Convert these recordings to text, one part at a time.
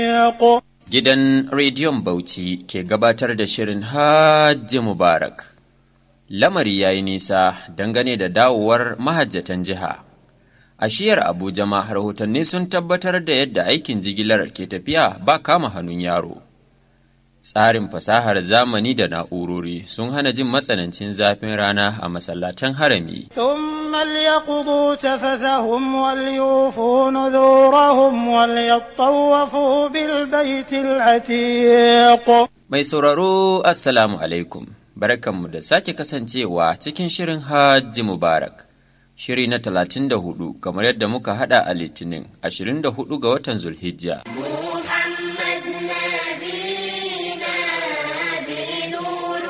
Gidan Rediyon Bauchi ke gabatar da shirin Hajji Mubarak. Lamari ya yi nisa dangane da dawowar mahajjatan jiha. A shiyar Abuja ma rahotanni sun tabbatar da yadda aikin jigilar ke tafiya ba kama hannun yaro. Tsarin fasahar zamani da na'urori sun hana jin matsanancin zafin rana a masallatan harami. ثم ليقضوا تفثهم وليوفوا نذورهم وليطوفوا بالبيت العتيق Mai sauraro Assalamu alaikum, barkanmu da sake kasancewa cikin shirin Hajji Mubarak. Shiri na talatin da hudu kamar yadda muka hada a Litinin ashirin da hudu ga watan Zulhijja. محمد نبينا بنور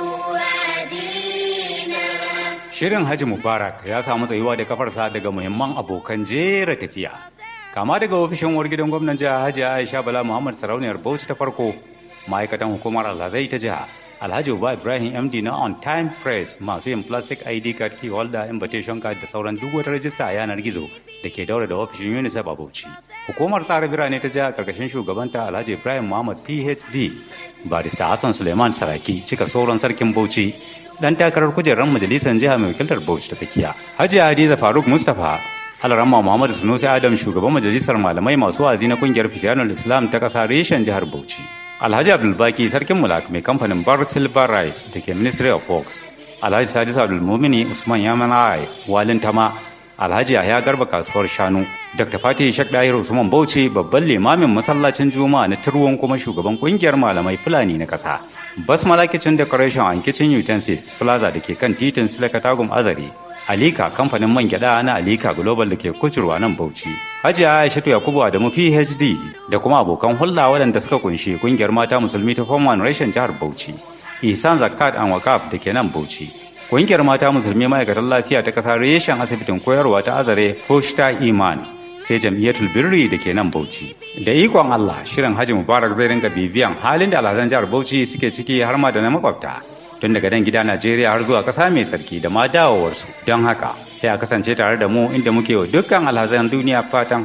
وادينا Shirin Haji Mubarak ya samu tsayuwa da kafarsa daga muhimman abokan jera tafiya. Kama daga ofishin uwar gidan gwamnan jiha Hajji Aisha Bala Muhammad Sarauniyar Bauchi ta farko, ma'aikatan hukumar Alhazai ta jiha, Alhaji Uba Ibrahim MD na On Time Press masu yin plastic ID card key holder invitation card da sauran duk wata rajista a yanar gizo da ke daura da ofishin UNICEF a Bauchi. Hukumar tsara birane ta jiha karkashin shugabanta Alhaji Ibrahim Muhammad PhD, Barista Hassan Suleiman Saraki cika sauran sarkin Bauchi dan takarar kujerar majalisar jiha mai wakiltar Bauchi ta tsakiya. Hajiya Hadiza Faruk Mustapha Alarama Muhammadu Sunusi Adam shugaban majalisar malamai masu wazi na kungiyar Fijanul Islam ta kasa reshen jihar Bauchi. Alhaji Abdulbaki sarkin Mulak mai kamfanin Bar Silver Rice da ke Ministry of Works. Alhaji Sadis Abdulmumini Usman Yamanai Walin Tama Alhaji Yahya Garba kasuwar Shanu. Dr. Fatih Shek Dahir Usman Bauchi babban limamin masallacin Juma'a na Turwon kuma shugaban kungiyar malamai Fulani na kasa. Basmala Kitchen Decoration and Kitchen Utensils Plaza da ke kan titin Silakatagum Azare. Alika kamfanin man gyada na Alika Global da ke kucurwa nan Bauchi. Hajiya Aishatu Yakubu Adamu PhD da kuma abokan hulɗa waɗanda suka kunshi kungiyar mata musulmi ta Form 1 reshen jihar Bauchi. Ihsan Zakat and Wakaf da ke nan Bauchi. Kungiyar mata musulmi ma'aikatan lafiya ta ƙasa reshen asibitin koyarwa ta Azare Foshta Iman sai jam'iyyatul birri da ke nan Bauchi. Da ikon Allah shirin Haji Mubarak zai ringa bibiyan halin da alhazan jihar Bauchi suke ciki har ma da na makwabta. Tun daga nan gida Najeriya har zuwa ƙasa mai sarki da ma dawowarsu. Don haka sai a kasance tare da mu inda muke wa dukkan alhazan duniya fatan